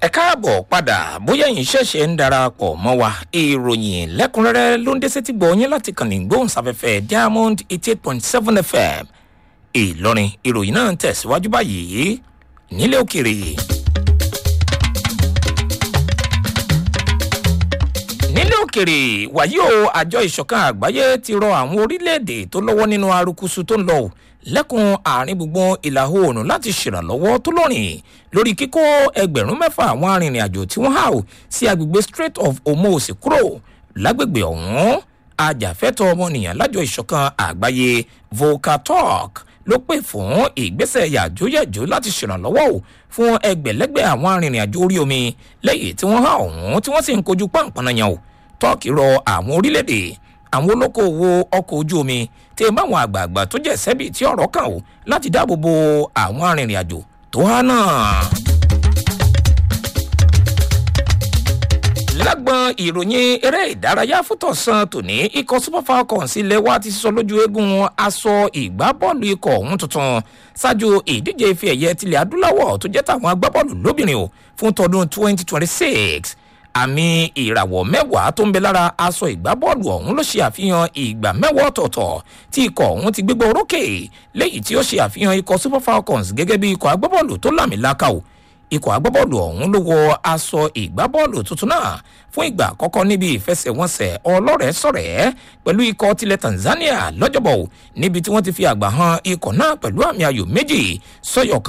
ẹ káàbọ̀ padà bóyá yín ṣẹ̀ṣẹ̀ ń darapọ̀ mọ́ wa ìròyìn lẹ́kùnrẹ́rẹ́ ló ń dé sétí gbọ́ yín láti kàn ní gbóhùnsáfẹ́fẹ́ diamond eighty eight point seven fm ìlọrin ìròyìn náà ń tẹ̀síwájú báyìí nílé òkèrè. nílé òkèrè wàyí o àjọ ìṣọ̀kan àgbáyé ti rọ àwọn orílẹ̀-èdè tó lọ́wọ́ nínú arukusu tó ń lọ lẹ́kùn àárín gbùngbùn ìlà oòrùn láti ṣèrànlọ́wọ́ tó lọ́rìn lórí kíkó ẹgbẹ̀rún mẹ́fà àwọn arìnrìn-àjò tí wọ́n há o sí agbègbè strait of hormuz kúrò lágbègbè ọ̀hún ajàfẹ́tọ̀ ọmọnìyàn lájọ ìṣọ̀kan àgbáyé volcatalk ló pè fún ìgbésẹ̀ yàjóyàjó láti ṣèrànlọ́wọ́ o fún ẹgbẹ̀lẹ́gbẹ̀ àwọn arìnrìn-àjò orí omi lẹ́yìn tí wọ́n há ọ̀hún tí wọ́n sì ń kojú pàǹpànàyàn o tọ́ọ̀kì rọ àwọn orílẹ̀-èdè àwọn olókoòwò ọkọ̀ ojú omi tí ń bá àwọn àgbààgbà tó jẹ́ sẹ́bì tí ọ̀rọ̀ kàn ó láti dáàbò bo àwọn arìnrìn-àjò tó há náà. lágbọn ìròyìn eré ìdárayá fútọ̀sán tòní ikọ̀ super falcons ilé wa ti sọ lójú eégún aṣọ ìgbábọ́ọ̀lù ikọ̀ ọ̀hún tuntun ṣáájú ìdíje ife ẹ̀yẹ tilẹ̀ adúláwọ̀ tó jẹ́ tàwọn agbábọ́ọ̀lù lóbìnrin o fún tọdún 2026 àmì ìràwọ̀ mẹ́wàá tó ń bẹ lára aṣọ ìgbábọ́ọ̀lù ọ̀hún ló ṣe àfihàn ìgbà mẹ́wàá ọ̀tọ̀ọ̀tọ̀ tí ikọ̀ ọ̀hún ti gbégbá orókè léyìí tí ó ṣe àfihàn ikọ̀ super falcons gẹ́gẹ́ bí ikọ̀ agbábọ́ọ̀lù tó lámìlaka o ikọ̀ agbábọ́ọ̀lù ọ̀hún ló wọ aṣọ ìgbábọ́ọ̀lù tuntun náà fún ìgbà àkọ́kọ́ níbi ìfẹsẹ̀wọnsẹ̀ ọlọ́rẹ̀ẹ́ sọ̀rẹ́ pẹ̀lú ikọ̀ tilẹ̀ tanzania lọ́jọ́bọ̀ níbi tí wọ́n ti fi àgbà han ikọ̀ náà pẹ̀lú àmì ayò méjì sọ́yọ̀